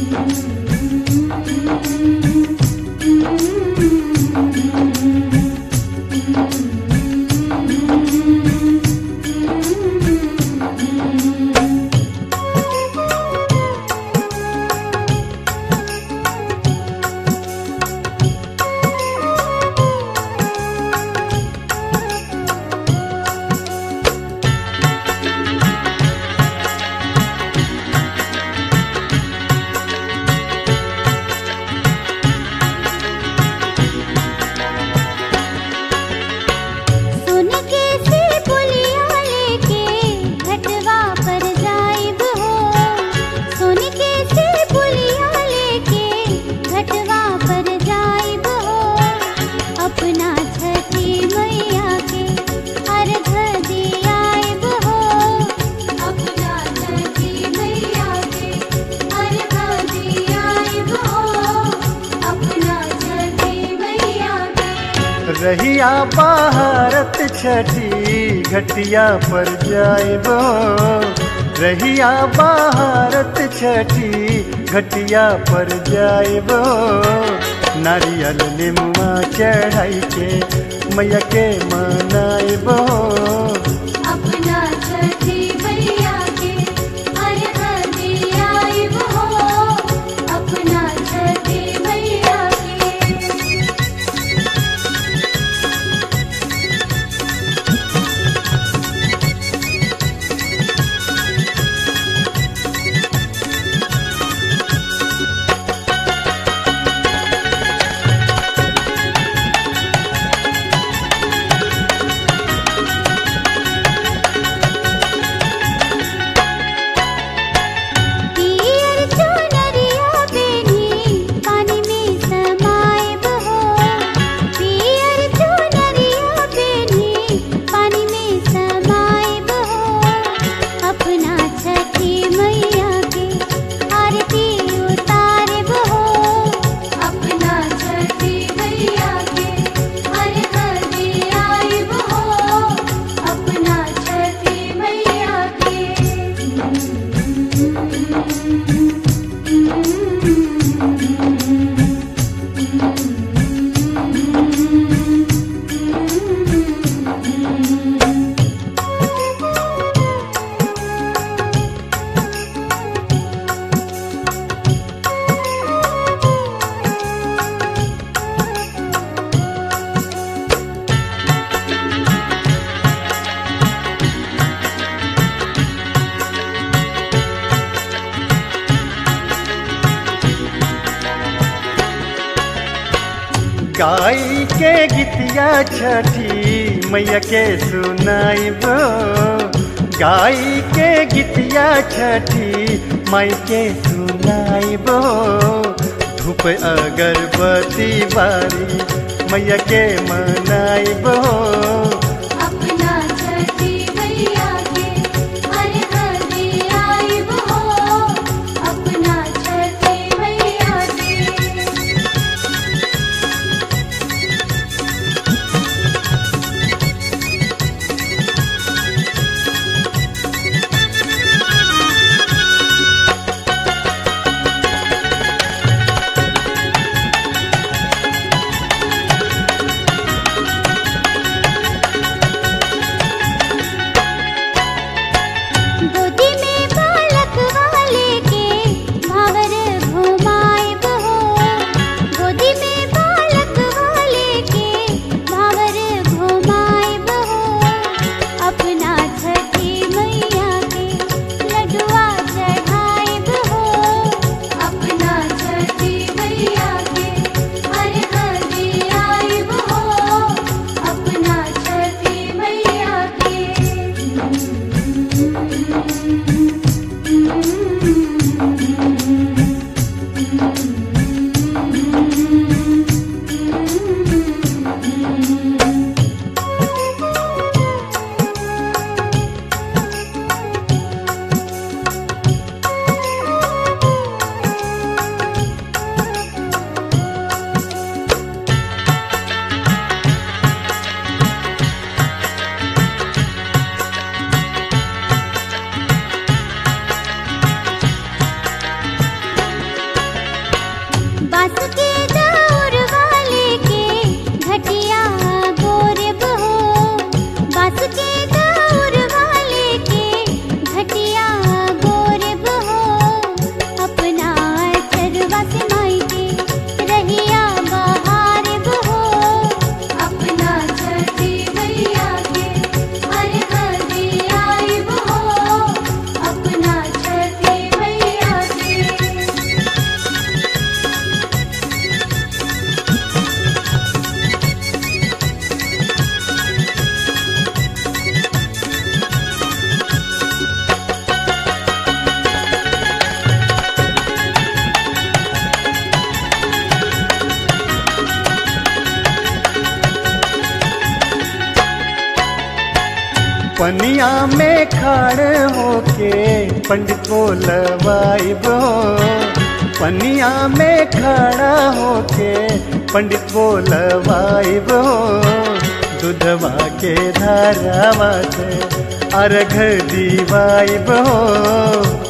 सुन के से पुलिया लेके घटवा पर जाइब हो सुन के से पुलिया लेके घटवा पर जाइब हो अपना छठी मैया के अर्घ दियाइब हो अपना छठी मैया के अर्घ दियाइब हो अपना छठी मैया के रहिया भारत छठी घटिया पर जाइबो रहिया भारत छठी घटिया पर जाइबो नारियल निमुआ चढ़ाई के मैया के मनाइबो अपना छठी मैया के अर्घ दियाइब हो अपना छठी मैया के पियर चुनरिया बेनी पानी में समाइब हो पियर चुनरिया बेनी पानी में समाइब हो अपना छठी मैया के आरती उतारिब हो अपना छठी मैया के अर्घ दियाइब हो अपना छठी मैया के गाई के गीतिया छठी मैया के सुनाइबो गाई के गीतिया छठी माई के सुनाइबो धूप अगरबत्ती बारी मैया के मनाइबो अपना छठी मैया के अर्घ दियाइब हो अपना छठी मैया के बास के दौर वाले के घटिया गोरब हो बास के दौर वाले के घटिया गोरब हो अपना चरवा से माई के रहिया बहार हो अपना छठी मैया के हर घड़ी आइब हो अपना छठी मैया के पनिया में खड़ होके पंडित बोलवाइब हो पनिया में खड़ा होके पंडित बोलवाइब हो दूधवा के धारावा से अर्घ दीवाइब हो